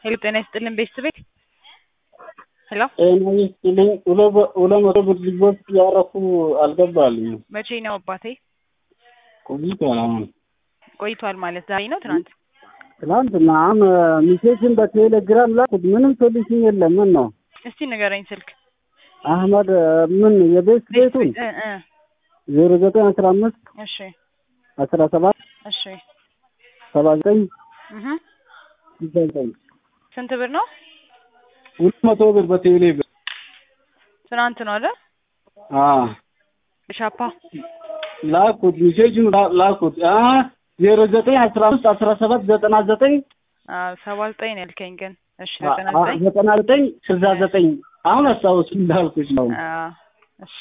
ሄሎ ጤና ይስጥልን ቤተሰቤት ሄሎ ጤና ይስጥልኝ። ሁለት መቶ ብር ዲፖዚት ያደረኩ አልገባልኝም። መቼ ነው አባቴ? ቆይቷል። አሁን ቆይቷል ማለት ዛሬ ነው ትናንት? ትናንትና አሁን ሚሴጅን በቴሌግራም ላኩት። ምንም ሶሉሽን የለም። ምን ነው እስቲ ንገረኝ ስልክ አህመድ ምን የቤት ቤቱን እ እ ዜሮ ዘጠኝ አስራ አምስት እሺ አስራ ሰባት እሺ ሰባ ዘጠኝ እህ ስልሳ ዘጠኝ ስንት ብር ነው? ሁለት መቶ ብር በቴሌ ብር ትናንት ነው አይደል? አዎ ሻፓ ላኩት። ሚሴጅን ላኩት። አ ዜሮ ዘጠኝ አስራ አምስት አስራ ሰባት ዘጠና ዘጠኝ ሰባ ዘጠኝ ነው ያልከኝ ግን እሺ ዘጠና ዘጠኝ ዘጠና ዘጠኝ ስልሳ ዘጠኝ አሁን አስታውስ እንዳልኩሽ ነው። አዎ እሺ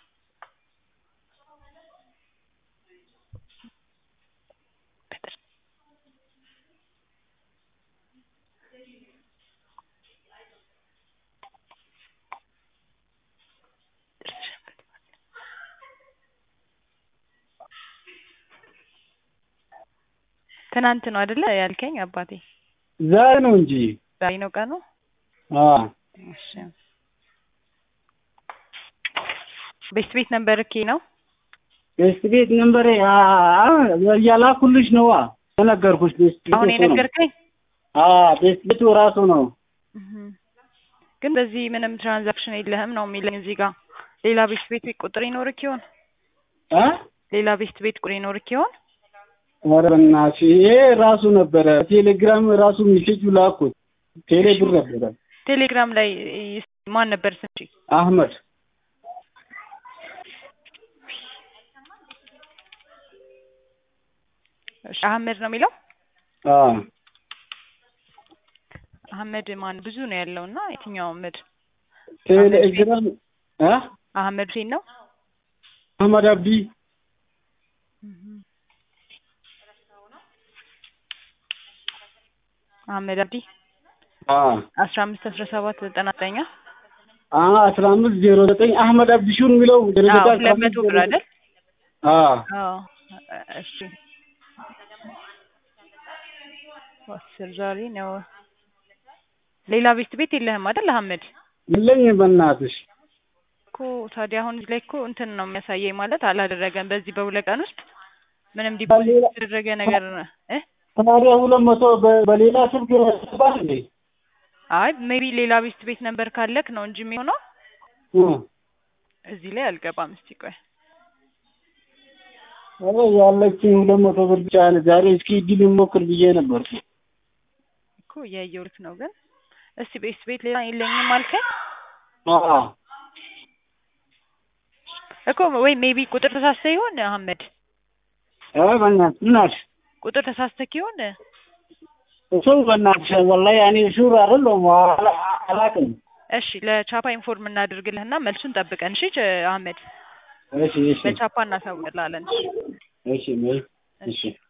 ትናንት ነው አይደለ ያልከኝ አባቴ? ዛሬ ነው እንጂ ዛሬ ነው ቀኑ? አዎ እሺ ቤት ቤት ነበር እኬ ነው ቤስት ቤት ነንበሬ ያላኩልሽ ነዋ የነገርኩሽ። ቤስት ቤት አሁን እሱ ነው። የነገርከኝ? አዎ ቤስት ቤቱ ራሱ ነው። እህ ግን በዚህ ምንም ትራንዛክሽን የለህም ነው የሚለኝ እዚህ ጋር። ሌላ ቤት ቤት ቁጥር ይኖርክ ይሆን? አ ሌላ ቤት ቤት ቁጥር ይኖርክ ይሆን? ኧረ በእናትሽ ይሄ ራሱ ነበረ። ቴሌግራም ራሱ ሚሴጁ ላኩት። ቴሌ ብር ነበረ። ቴሌግራም ላይ ማን ነበር ስንቺ? አህመድ እሺ አህመድ ነው የሚለው? አዎ አህመድ ማን ብዙ ነው ያለው እና የትኛው አህመድ? ቴሌግራም አ አህመድ ሁሴን ነው? አህመድ አብዲ አህመድ አብዲ አዎ አስራ አምስት አስራ ሰባት ዘጠና ዘጠኝ አ አስራ አምስት ዜሮ ዘጠኝ አህመድ አብዲ ሹን የሚለው ዜሮ ዘጠኝ አስራ ሁለት አምስት መቶ ብር አይደል? አዎ አዎ እሺ አስር ዛሬ ነው። ሌላ ቤት ቤት የለህም አይደል አህመድ? የለኝም በእናትሽ እኮ ታዲያ አሁን እዚህ ላይ እኮ እንትን ነው የሚያሳየኝ ማለት አላደረገም። በዚህ በሁለት ቀን ውስጥ ምንም ዲፖዚት በሌላ- የተደረገ ነገር እ ታዲያ ሁለት መቶ በ- በሌላ ስልክ ገባል እንዴ? አይ ሜቢ ሌላ ቤት ቤት ነበር ካለክ ነው እንጂ የሚሆነው እ እዚህ ላይ አልገባም። እስቲ ቆይ ኧረ ያለችኝ ሁለት መቶ ብር ብቻ ነው። ዛሬ እስኪ እድል ሞክር ብዬ ነበርኩ። እኮ እያየሁት ነው ግን እስቲ ቤት ቤት ሌላ የለኝም አልከኝ አዎ እኮ ወይ ሜቢ ቁጥር ተሳስተህ ይሆን አህመድ? ኧረ በእናትሽ ምን አልሽ? ቁጥር ተሳስተክ ይሆን? እሱ በእናትሽ ወላሂ እኔ ሹር አይደለሁም አላ- አላውቅም። እሺ ለቻፓ ኢንፎርም እናድርግልህና መልሱን ጠብቀን እሺ ች- አህመድ እሺ እሺ ለቻፓ እናሳውቅልሃለን። እሺ እሺ እሺ